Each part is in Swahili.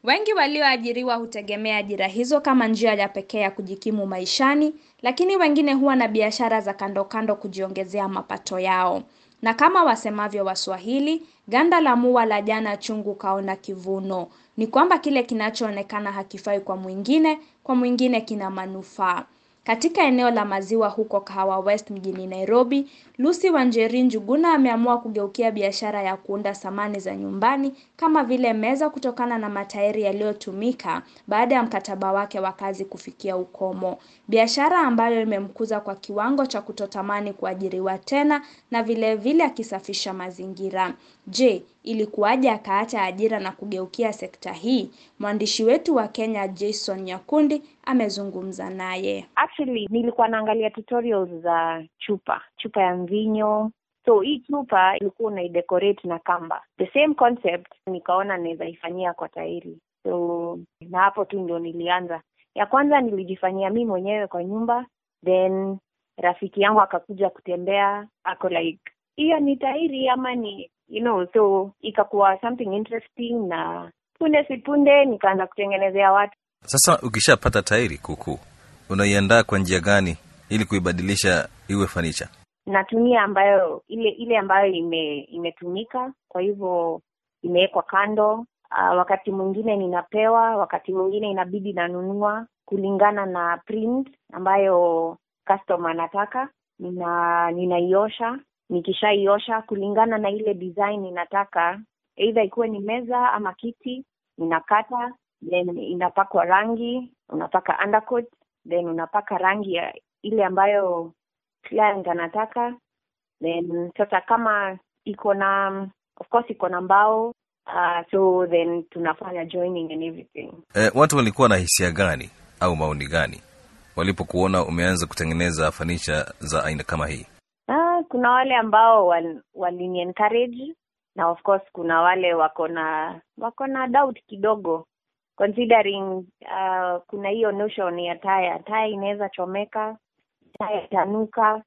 Wengi walioajiriwa hutegemea ajira hizo kama njia ya pekee ya kujikimu maishani, lakini wengine huwa na biashara za kando kando kujiongezea mapato yao. Na kama wasemavyo Waswahili, ganda la mua la jana chungu kaona kivuno. Ni kwamba kile kinachoonekana hakifai kwa mwingine, kwa mwingine kina manufaa. Katika eneo la maziwa huko Kahawa West mjini Nairobi, Lucy Wanjeri Njuguna ameamua kugeukia biashara ya kuunda samani za nyumbani kama vile meza kutokana na matairi yaliyotumika baada ya mkataba wake wa kazi kufikia ukomo. Biashara ambayo imemkuza kwa kiwango cha kutotamani kuajiriwa tena na vile vile akisafisha mazingira. Je, ilikuwaje akaacha ajira na kugeukia sekta hii? Mwandishi wetu wa Kenya Jason Nyakundi amezungumza naye. Actually, nilikuwa naangalia tutorials za chupa, chupa ya mvinyo. So hii chupa ilikuwa unaidecorate na kamba. The same concept nikaona naweza ifanyia kwa tairi. So na hapo tu ndio nilianza. Ya kwanza nilijifanyia mi mwenyewe kwa nyumba, then rafiki yangu akakuja kutembea, ako like hiyo ni tairi ama ni you know, so ikakuwa something interesting, na punde si punde nikaanza kutengenezea watu. Sasa ukishapata tairi kuku, unaiandaa kwa njia gani ili kuibadilisha iwe fanicha? Natumia ambayo ile ile ambayo ime imetumika, kwa hivyo imewekwa kando. Uh, wakati mwingine ninapewa, wakati mwingine inabidi nanunua kulingana na print ambayo customer anataka. Nina ninaiosha, nikishaiosha kulingana na ile design ninataka, either ikuwe ni meza ama kiti, ninakata then inapakwa rangi, unapaka undercoat, then unapaka rangi ya ile ambayo client anataka. Then sasa kama iko na of course iko na mbao uh, so then tunafanya joining and everything. E, watu walikuwa na hisia gani au maoni gani walipokuona umeanza kutengeneza fanicha za aina kama hii? Ah, kuna wale ambao wal, walini encourage na of course kuna wale wako na wako na doubt kidogo considering uh, kuna hiyo notion ya taya taya inaweza chomeka taya itanuka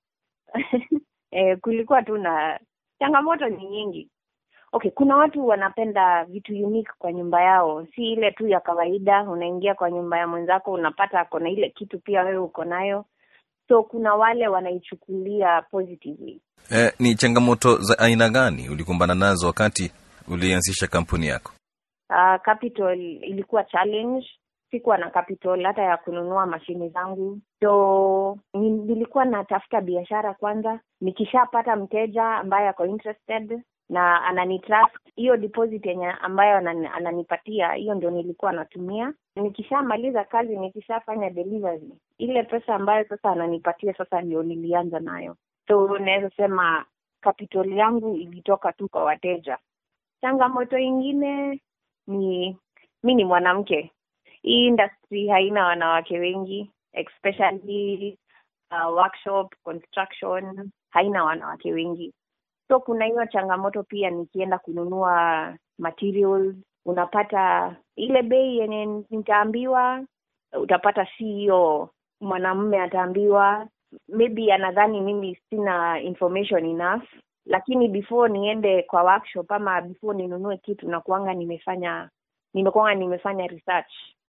eh, kulikuwa tu na changamoto ni nyingi okay kuna watu wanapenda vitu unique kwa nyumba yao si ile tu ya kawaida unaingia kwa nyumba ya mwenzako unapata ako na ile kitu pia wewe uko nayo so kuna wale wanaichukulia positively E, ni changamoto za aina gani ulikumbana nazo wakati ulianzisha kampuni yako? uh, capital ilikuwa challenge sikuwa na capital hata ya kununua mashine zangu so ni- nilikuwa natafuta biashara kwanza nikishapata mteja ambaye ako interested na ananitrust hiyo deposit yenye ambayo anani, ananipatia hiyo ndio nilikuwa natumia nikishamaliza kazi nikishafanya delivery ile pesa ambayo sasa ananipatia sasa ndio nilianza nayo so naweza sema capital yangu ilitoka tu kwa wateja changamoto ingine ni mi ni mwanamke hii industry haina wanawake wengi especially uh, workshop construction haina wanawake wengi so kuna hiyo changamoto pia nikienda kununua materials unapata ile bei yenye nitaambiwa utapata si hiyo mwanamume ataambiwa maybe anadhani mimi sina information enough lakini before niende kwa workshop ama before ninunue kitu nakuanga nimefanya nimekuanga nimefanya research